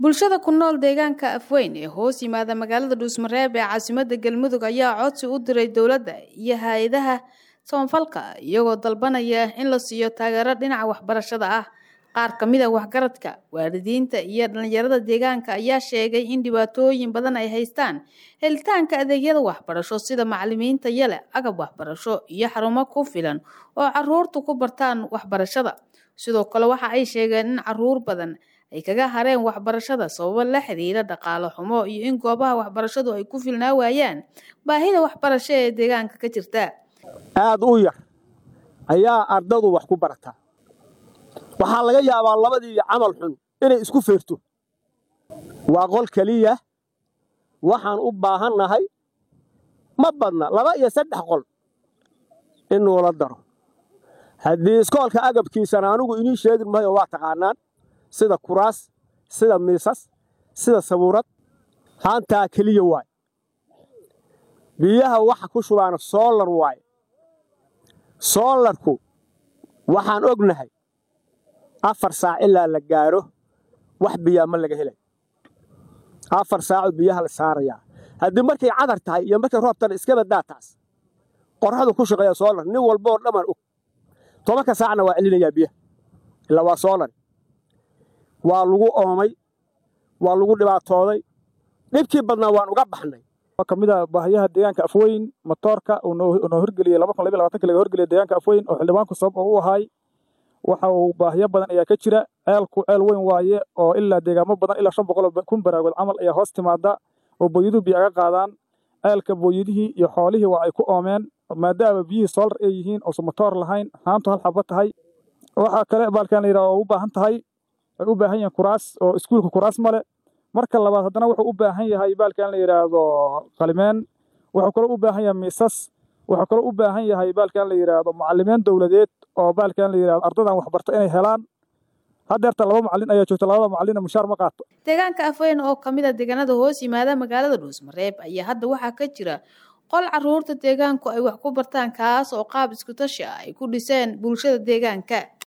bulshada ku nool deegaanka afweyn ee hoos yimaada magaalada dhuusmareeb ee caasimada galmudug ayaa codsi u diray dowladda iyo hay-adaha samafalka iyagoo dalbanaya in la siiyo taageero dhinaca waxbarashada ah qaar ka mid a waxgaradka waalidiinta iyo dhalinyarada deegaanka ayaa sheegay in dhibaatooyin badan ay haystaan helitaanka adeegyada waxbarasho sida macalimiinta yale agab waxbarasho iyo xarumo ku filan oo caruurtu ku bartaan waxbarashada sidoo kale waxa ay sheegeen in caruur badan ay kaga hareen waxbarashada sababo la xiriira dhaqaalo xumo iyo in goobaha waxbarashadu ay ku filnaa waayaan baahida waxbarasho ee deegaanka ka jirta aada u yar ayaa ardadu wax ku barataa waxaa laga yaabaa labadii camal xun inay isku feerto waa qol keliya waxaan u baahannahay ma badna laba iyo saddex qol in nuula daro haddii iskoolka agabkiisana anigu inii sheegin mahayo waa taqaanaan sida kuraas sida miisas sida sabuurad haantaa keliya waay biyaha waxa ku shubaana soolar waaye soolarku waxaan ognahay afar saac ilaa la gaaro wax biyaa ma laga helay afar saaco biyaha la saarayaa haddii markay cadar tahay iyo markay roobtana iska badaa taas qorraxdu ku shaqeeya soolar nin walbaoo dhammaan og tobanka saacna waa celinayaa biyaha ilaa waa soolar waa lagu oomay waa lagu dhibaatooday dhibkii badnaa waan uga baxnay ka mid a baahiyaha deegaanka afweyn matoorka noo hirgeliyey laga horgeliyay deegaanka afweyn oo xildhibaanku sabab oo u ahaay waxa uu baahiyo badan ayaa ka jira ceelku ceel weyn waaye oo ilaa deegaamo badan ilaa shan boqol kun baraagood camal ayaa hoos timaada oo booyaduhu biyo aga qaadaan ceelka booyadihii iyo xoolihii waa ay ku oomeen maadaama biyihii soolar ay yihiin oosan matoor lahayn haantu hal xaba tahay waxaa kale baalkan la yidhaha oo u baahan tahay ay u baahan yihiin kuraas oo iskuulka kuraas male marka labaad haddana wuxuu u baahan yahay baalkan la yidhaahdo qalimeen wuxuu kaloo u baahan yahay miisas wuxuu kaloo u baahan yahay baalkan la yidhaahdo macalimiin dowladeed oo baalkan la yidhahdo ardadan waxbarta inay helaan haddeerta laba macalin ayaa joogta labada macalina mushaar ma qaato deegaanka afweyn oo kamid a deegaanada hoos yimaada magaalada dhuusmareeb ayaa hadda waxaa ka jira qol caruurta deegaanku ay wax ku bartaan kaas oo qaab isku tashi ah ay ku dhiseen bulshada deegaanka